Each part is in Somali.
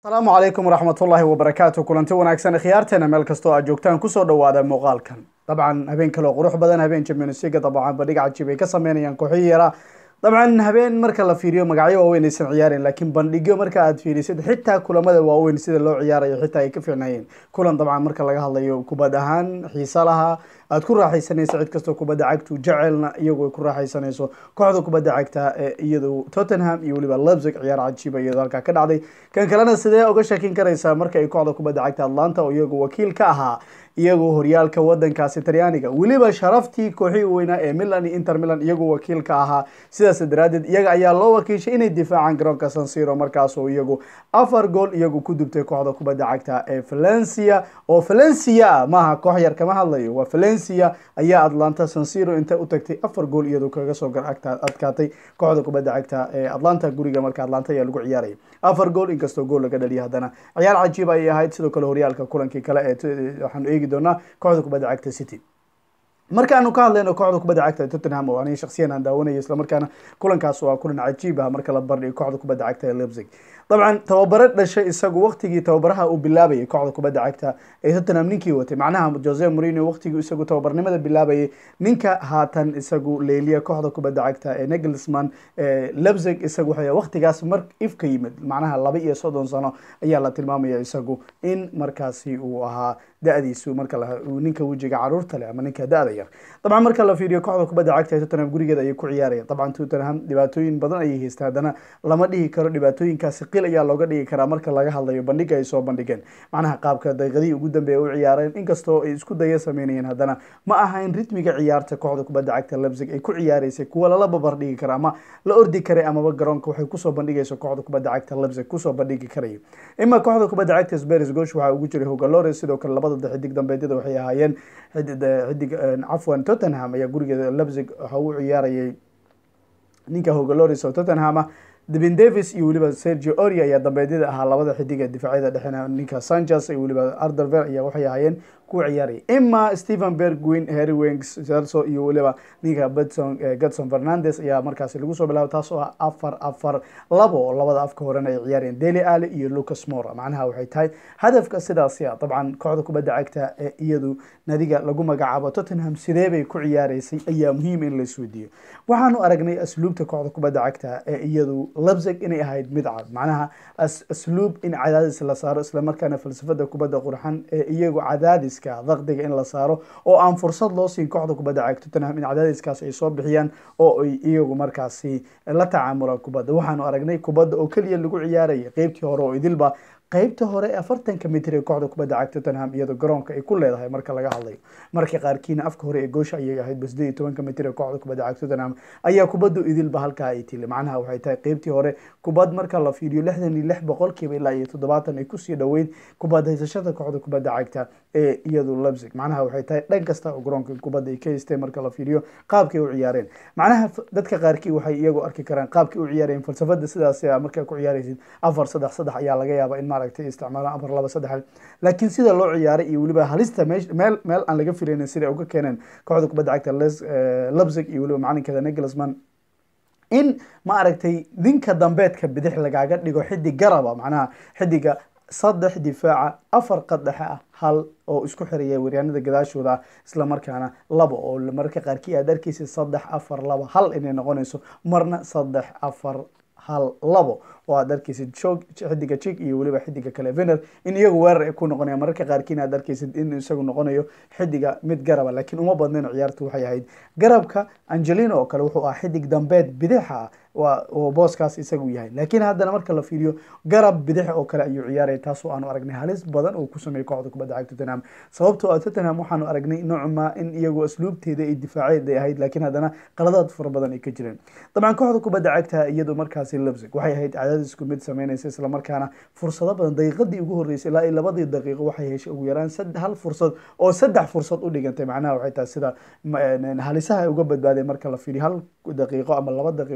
asalaamu calaykum waraxmatullaahi wabarakaatu kulanti wanaagsan khiyaarteena meel kastoo aad joogtaan kusoo dhawaada muuqaalkan dabcan habeen kaleo qurux badan habeen championsliga dabcan bandhig cajiib ay ka sameynayaan kooxihii yaraa dabcan habeen marka la fiiriyo magacyo waaweyn aysan ciyaarin laakiin bandhigyo marka aad fiirisid xitaa kulamada waaweyn sida loo ciyaarayo xitaa ay ka fiicnayeen kulan dabcan marka laga hadlayo kubad ahaan xiisa laha aad ku raaxaysanayso cid kastoo kubadda cagtu jecelna iyagu ay ku raaxaysanayso kooxda kubadda cagta ee iyadu tottenham iyo weliba lebzig ciyaar cajiiba iyadoo halkaa ka dhacday kan kalena sidee uga shakin karaysaa marka ay kooxda kubadda cagta atlanta oo iyagu wakiil ka ahaa iyagoo horyaalka wadankaasi talyaaniga weliba sharaftii kooxihii weynaa ee milan iyo inter milan iyagoo wakiil ka ahaa sidaas daraadeed iyaga ayaa loo wakiishay inay difaacaan garoonka sansiro markaasoo iyagu afar gool iyagu ku dubtay kooxda kubadda cagta ee valencia oo valencia maaha koox yar kama hadlayo waa valencia ayaa atlanta sansiro inta u tagtay afar gool iyadoo kaga soo adkaatay kooxda kubadda cagta ee atlanta guriga marka atlanta ayaa lagu ciyaaraya afar gool inkastoo gool laga dhaliya haddana ciyaar cajiib ayay ahayd sidoo kale horyaalka kulankii kale ee waxaanu eegi doonaa kooxda kubadda cagta city markaanu ka hadlayno kooxda kubadda cagta tottenham oo aniga shaksiyan aan daawanayo islamarkaana kulankaas waa kulan cajiib ah marka la bardhiyo kooxda kubadda cagta ee lebzig dabcan tababare dhashay isagu waqtigii tababaraha uu bilaabayay kooxda kubadda cagta ee tottenham ninkii watay macnaha jose morino waqtigii isagu tababarnimada bilaabayay ninka haatan isagu leeliya kooxda kubadda cagta ee negelsman lebzig isagu waxay waqtigaas mar ifka yimid macnaha laba iyo soddon sano ayaa la tilmaamaya isagu in markaasi uu ahaa da-diisu marka ninka wejiga caruurta leh ama ninka da-da yar dabcan marka la fiiriyo kooxda kubadda cagta ee tottenham gurigeeda ayay ku ciyaarayaan dabcan tottenham dhibaatooyin badan ayay haystaa haddana lama dhihi karo dhibaatooyinkaasi qil ayaa looga dhigi karaa marka laga hadlayo bandhiga ay soo bandhigeen macnaha qaabka daqiiqadihii ugu dambeeya u ciyaareen inkastoo ay isku daya sameynayeen haddana ma ahayn ritmiga ciyaarta kooxda kubadda cagta lebzig ay ku ciyaaraysay kuwa lala babardhigi kara ama la ordi karay amaba garoonka waxay kusoo bandhigayso kooxda kubadda cagta lebzig kusoo bandhigi karayo ima kooxda kubadda cagta spers gosh waxaa ugu jiray hogalores sidoo kale labada xidig dambeedyada waxay ahaayeen xidig cafwan tottenham ayaa gurigeeda lebzig waxa uu ciyaarayay ninka hogalores oo tottenham ah devin davis iyo weliba sergio oria ayaa dambeedyada ahaa labada xidig ee difaacyada dhexena ninka sanchez iyo weliba arderver ayaa waxay ahaayeen kuwa ciyaaraya ima stephen bergwin harry wings celso iyo weliba ninka bedson godson fernandes ayaa markaasi lagu soo bilaabay taas oo ah afar afar labo oo labada afka horena ay ciyaarayeen deli ali iyo lucas mora macnaha waxay tahay hadafka sidaasi ah dabcan kooxda kubadda cagta ee iyadu nadiga lagu magacaabo tottenham sidee bay ku ciyaaraysay ayaa muhiim in la isweydiiyo waxaanu aragnay asluubta kooxda kubadda cagta ee iyadu lebzig inay ahayd mid cad macnaha asluub in cadaadis la saaro islamarkaana falsafada kubadda qurxan ee iyagu cadaadis daqdiga in la saaro oo aan fursad loo siin kooxda kubadda cagta tottenham in cadaadiskaas ay soo bixiyaan oo ay iyagu markaasi la tacaamulaan kubadda waxaanu aragnay kubadda oo keliya lagu ciyaaraya qeybtii hore oo idilba qeybta hore ee afartanka mitir ee kooxda kubadda cagta tottenham iyadoo garoonka ay ku leedahay marka laga hadlayo marka qaarkiina afka hore ee goosha ayay ahayd ba sideed iyo tobanka mitir ee kooxda kubadda cagta tottenham ayaa kubaddu idilba halkaa ay tili macnaha waxay tahay qeybtii hore kubad marka la fiiriyo lixdan iyo lix boqolkiiba ilaa iyo toddobaatan ay kusii dhoweyd kubad haysashada kooxda kubadda cagta ee iyadu lebzig macnaha waxay tahay dhan kasta oo garoonka kubadda ay ka haysteen marka la fiiriyo qaabkay u ciyaareen macnaha dadka qaarkii waxay iyagu arki karaan qaabkay u ciyaareen falsafada sidaas markaa ku ciyaaraysid afar saddex saddex ayaa laga yaaba in maaragtay isticmaalaan afar laba saddex laakiin sida loo ciyaaray iyo weliba halista meesh meel meel aan laga filaynin sida uga keeneen kooxda kubadda cagta lebzig iyo weliba macalinkeeda negelsman in ma aragtay ninka dambeedka bidix lagaaga dhigo xidig garaba macnaha xidiga saddex difaaca afar qadhexe ah hal oo isku xiraya waryaanada gadaashooda ah isla markaana laba oo mararka qaarkii aad arkeysa saddex afar laba hal inay noqonayso marna saddex afar hal labo oo aad arkeysid jog xidiga jig iyo weliba xidiga kale vener in iyagu weerar ay ku noqonaya mararka qaarkiina aad arkeysid in isagu noqonayo xidiga mid garaba laakiin uma badnayn ciyaartu waxay ahayd garabka angelino oo kale wuxuu ahaa xidig dambeed bidixa oo booskaas isagu yahay laakiin haddana marka la fiiriyo garab bidix oo kale ayuu ciyaaraya taasoo aanu aragnay halis badan oo ku sameeyey kooxda kubadda cagta tottenham sababtoo ah tottenham waxaanu aragnay noocma in iyagu asluubteeda iyo difaaceed ay ahayd laakiin haddana qaladaad fara badan ay ka jireen dabcan kooxda kubadda cagta iyadu markaasi lebzig waxay ahayd cadaadisku mid sameynaysa islamarkaana fursado badan daqiiqadii ugu horreysay ilaa iyo labadii daqiiqo waxay heshay ugu yaraan hal fursad oo saddex fursad u dhigantay macnaha waxay tahay sida halisaha ay uga badbaadeen marka la fiiriyo hal daqiiqo ama laba daqiiqo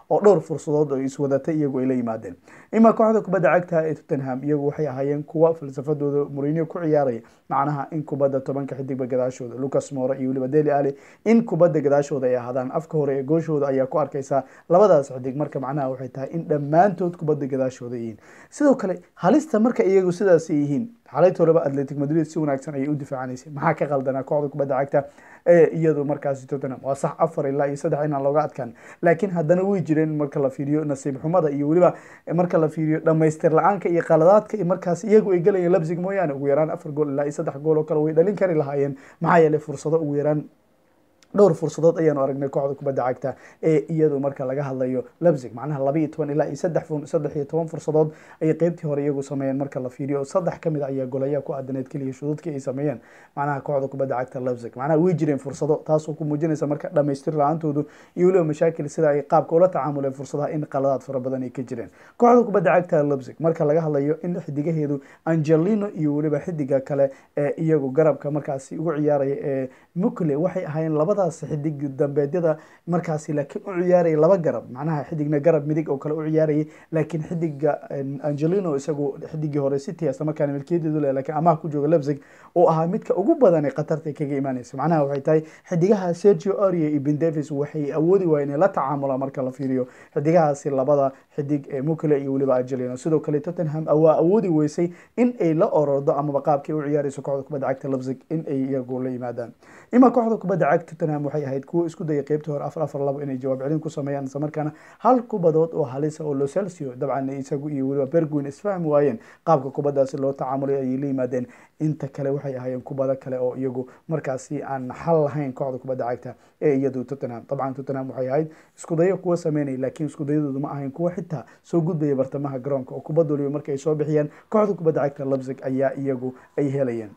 oo dhowr fursadood oo iswadatay iyagu ay la yimaadeen ima kooxda kubadda cagta ee tottenham iyagu waxay ahaayeen kuwa falsafadooda mourinho ku ciyaaraya macnaha in kubadda tobanka xidigba gadaashooda lucas moore iyo weliba deli ali in kubadda gadaashooda ay ahaadaan afka hore ee gooshooda ayaa ku arkaysaa labadaas xidig marka macnaha waxay tahay in dhammaantood kubadda gadaashooda yihiin sidoo kale halista marka iyagu sidaas yihiin xalaytoolaba atletic madrid si wanaagsan ayay u difaacanaysay maxaa ka qaldanaa kooxda kubadda cagta ee iyadu markaasi tottenham waa sax afar ilaa iyo saddex inaan looga adkaan laakiin haddana way jireen marka la fiiriyo nasiib xumada iyo weliba marka la fiiriyo dhamaystir la-aanka iyo qaladaadka iyo markaas iyagu ay galayeen labsig mooyaane ugu yaraan afar gool ilaa iyo saddex gool oo kale way dhalin kari lahaayeen maxaa yeelay fursado ugu yaraan dhowr fursadood ayaanu aragnay kooxda kubadda cagta ee iyadu marka laga hadlayo lebzig macnaha laba iyo toban ilaa iyo saddex saddex iyo toban fursadood ayay qeybtii hore iyagu sameeyeen marka la fiiriyo saddex kamid a ayaa golaya ku aadaneed keliya shuduudkii ay sameeyeen macnaha kooxda kubadda cagta lebzig macnaha way jireen fursado taasoo ku muujinaysa marka dhamaystir la-aantoodu iyo weliba mashaakil sida ay qaabka ula tacaamuleen fursadaha in qaladaad fara badan ay ka jireen kooxda kubadda cagta lebzig marka laga hadlayo in xidigaheedu angelino iyo weliba xidiga kale ee iyagu garabka markaasi ugu ciyaaraya ee mukle waxay ahaayeen labada xidig dambeedyada markaasi laakiin u ciyaarayay laba garab macnaha xidigna garab midig oo kale u ciyaarayay laakiin xidiga angelino isagu xidigii hore city isla markaana milkiyadeedu leh laakiin amaha ku jooga lebzig oo ahaa midka ugu badan ee qatarta kaga imaanaysa macnaha waxay tahay xidigaha sergio aria iyo ben davis waxay awoodi waayeen inay la tacaamulaan marka la fiiriyo xidigahaasi labada xidig ee mukle iyo weliba angelino sidoo kale tottenham waa awoodi weysay in ay la orordo amaba qaabkii u ciyaarayso kooxda kubadda cagta lebzig in ay iyagu la yimaadaan ima kooxda kubadda cagta tottenham waxay ahayd kuwo isku daya qeybtii hore afar afar labo inay jawaab celin ku sameeyaan isla markaana hal kubadood oo halisa oo locelcio dabcan isagu iyo weliba berguin isfahmi waayeen qaabka kubaddaasi loo tacaamulay ayay la yimaadeen inta kale waxay ahaayeen kubado kale oo iyagu markaasi aan xal lahayn kooxda kubadda cagta ee iyadu tottenham dabcan tottenham waxay ahayd iskudayo kuwa sameynaya laakiin iskudayadoodu ma ahayn kuwa xitaa soo gudbaya bartamaha garoonka oo kubad waliba marka ay soo bixiyeen kooxda kubadda cagta lebzig ayaa iyagu ay helayeen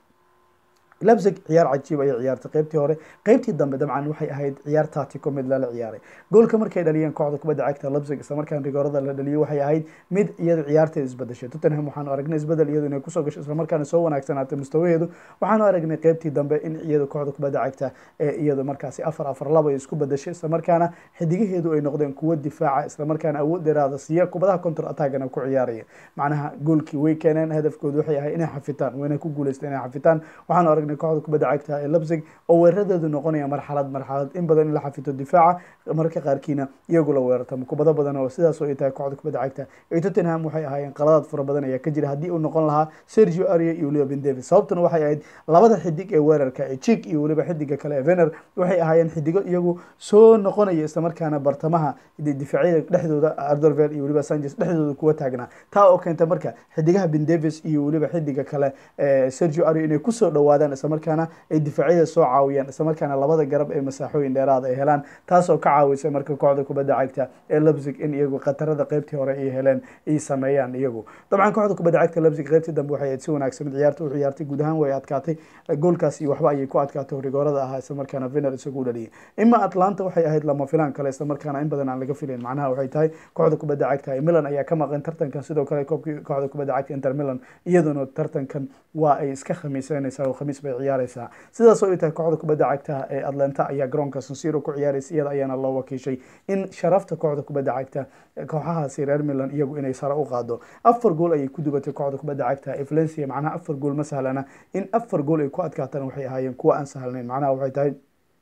lebzig ciyaar cajiib ayay ciyaartay qeybtii hore qeybtii dambe dabcan waxay ahayd ciyaar taatiko mid lala ciyaaray goolka markay dhaliyeen kooxda kubadda cagta lebzig isla markaan rigoorada la dhaliyay waxay ahayd mid iyadu ciyaarteeda isbadashay tottenham waxaanu aragnay isbedel iyadu inay kusoo gashay isla markaana soo wanaagsanaatay mustawaheedu waxaanu aragnay qeybtii dambe in iyadu kooxda kubadda cagta ee iyadu markaasi afar afar laba ay isku badashay isla markaana xidigaheedu ay noqdeen kuwo difaaca isla markaana awood dheeraada siiya kubadaha counter attagana ku ciyaaraya macnaha goolkii way keeneen hadafkoodu waxay ahayd inay xafitaan wayna ku guuleysteen inay xafitaan waxaanu aragnay kooxda kubadda cagta ee lebzig oo weeraradeedu noqonaya marxalad marxalad in badan in la xafito difaaca mararka qaarkiina iyagu la weerartamo kubado badan oo sidaas oo ay tahay kooxda kubadda cagta ee tottenham waxay ahaayeen qaladaad fara badan ayaa ka jira haddii uu noqon lahaa sergio aria iyo weliba ben davis sababtuna waxay ahayd labada xidig ee weerarka ee jik iyo weliba xidiga kale ee vener waxay ahaayeen xidigo iyagu soo noqonaya islamarkaana bartamaha difaacyada dhexdooda ardorvel iyo weliba sanchez dhexdooda kuwa taagnaa taa oo keenta marka xidigaha ben davis iyo weliba xidiga kale ee sergio aria inay kusoo dhawaadaan islamarkaana ay difaacyada soo caawiyaan islamarkaana labada garab ee masaaxooyin dheeraada ay helaan taasoo ka caawisay marka kooxda kubadda cagta ee lebzig in iyagu khatarada qeybtii hore ay heleen ay sameeyaan iyagu dabcan kooxda kubadda cagta lebzig qeybtii dambe waxay ahayd si wanaagsan mid ciyaarta u ciyaartay guud ahaan way adkaatay goolkaas iyo waxba ayay ku adkaatay rigoorada ahaa islamarkaana vener isagu u dhaliyay ima atlanta waxay ahayd lama filaan kale islamarkaana in badan aan laga filayn macnaha waxay tahay kooxda kubadda cagta ee milan ayaa ka maqan tartankan sidoo kale koobkii kooxda kubadda cagta inter milan iyaduna tartankan waa ay iska khamiisanaysaa oo khamiis bay ciyaaraysaa sidaas oo ay tahay kooxda kubadda cagta ee atlanta ayaa garoonka sansiro ku ciyaaraysa iyada ayaana loo wakiishay in sharafta kooxda kubadda cagta kooxahaasi reer milan iyagu inay sare u qaado afar gool ayay ku dubatay kooxda kubadda cagta ee valencia macnaha afar gool ma sahlana in afar gool ay ku adkaatana waxay ahaayeen kuwa aan sahlanayn macnaha waxay tahay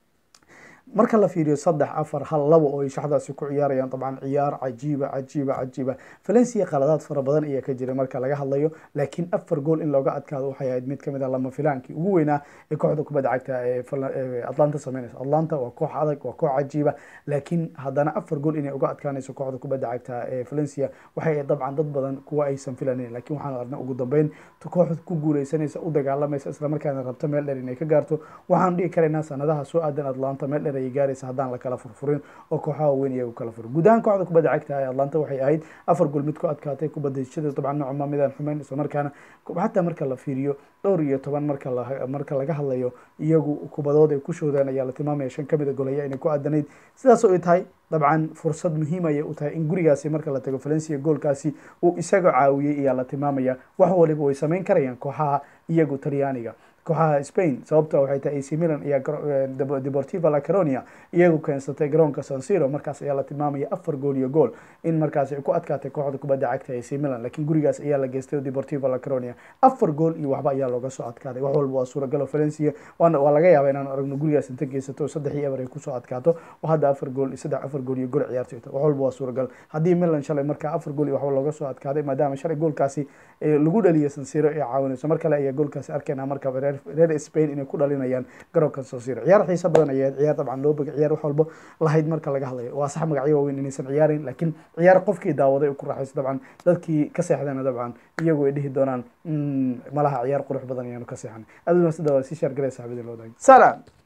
marka la fiiriyo saddex afar hal labo oo ay shaxdaasi ku ciyaarayaan dabcan ciyaar cajiiba cajiiba cajiiba valencia qaladaad fara badan ayaa ka jira marka laga hadlayo laakiin afar gool in looga adkaado waxay ahayd mid kamid a lama filaankii ugu weynaa ee kooxda kubadda cagta ee atlanta sameynaysa atlanta waa koox adag waa koox cajiiba laakiin haddana afar gool inay uga adkaanayso kooxda kubadda cagta ee valencia waxay ahayd dabcan dad badan kuwa aysan filanayn laakiin waxaan aragnay ugu dambeyn kooxda ku guuleysanaysa u dagaalamaysa islamarkaana rabta meel dheer inay ka gaarto waxaan dhihi karaynaa sanadaha soo aadan atlanta meel dheer ayay gaaraysa haddaan la kala furfurin oo kooxaha weyn iyagu kala furin guud ahaan kooxda kubadda cagta ee atlanta waxay ahayd afar gool mid ku adkaatay kubadashada dabcan noocma midaan xumeyn islamarkaana xataa marka la fiiriyo dhowr iyo toban marka la marka laga hadlayo iyagu kubadood ay ku shoodaan ayaa la tilmaamaya shan kamid a golaya inay ku aadanayd sidaas oo ay tahay dabcan fursad muhiim ayay u tahay in gurigaasi marka la tago valencia goolkaasi uu isaga caawiyey ayaa la tilmaamaya wax waliba way sameyn karayaan kooxaha iyagu talyaaniga kooxaha spain sababto waxay tahay ac milan iyo deportiva la caronia iyagu keensatay garoonka sansiro markaas ayaa la tilmaamaya afar gool iyo gool in markaas ay ku adkaatay kooxda kubadda cagta ac milan laakiin gurigaas ayaa la geystay deportiva la caronia afar gool iyo waxba ayaa looga soo adkaaday wax walba waa suuragalo valencia waa laga yaaba inaan aragno gurigaas inta geysato saddex iyo eber ay kusoo adkaato oo hadda afar gool saddex afar gool iyo gool ciyaartay wax walba waa suuragal haddii milan shalay markaa afar gool iyo waxba looga soo adkaaday maadaama shalay goolkaasi lagu dhaliyo sansiro ee caawinayso mar kale ayaa goolkaasi arkayna marka reer spain inay ku dhalinayaan garoonka sansiro ciyaar xiisa badan ayaa ciyaar dabcan loo bogay ciyaar wax walba lahayd marka laga hadlayo waa sax magacyo waaweyn inaysan ciyaarin laakiin ciyaar qofkii daawaday u ku raaxayso dabcan dadkii ka seexdana dabcan iyagu ay dhihi doonaan malaha ciyaar qurux badan ayaanu ka seexanay aad u mahadsan waa sii shaar galay saxibadii loo daagay salaam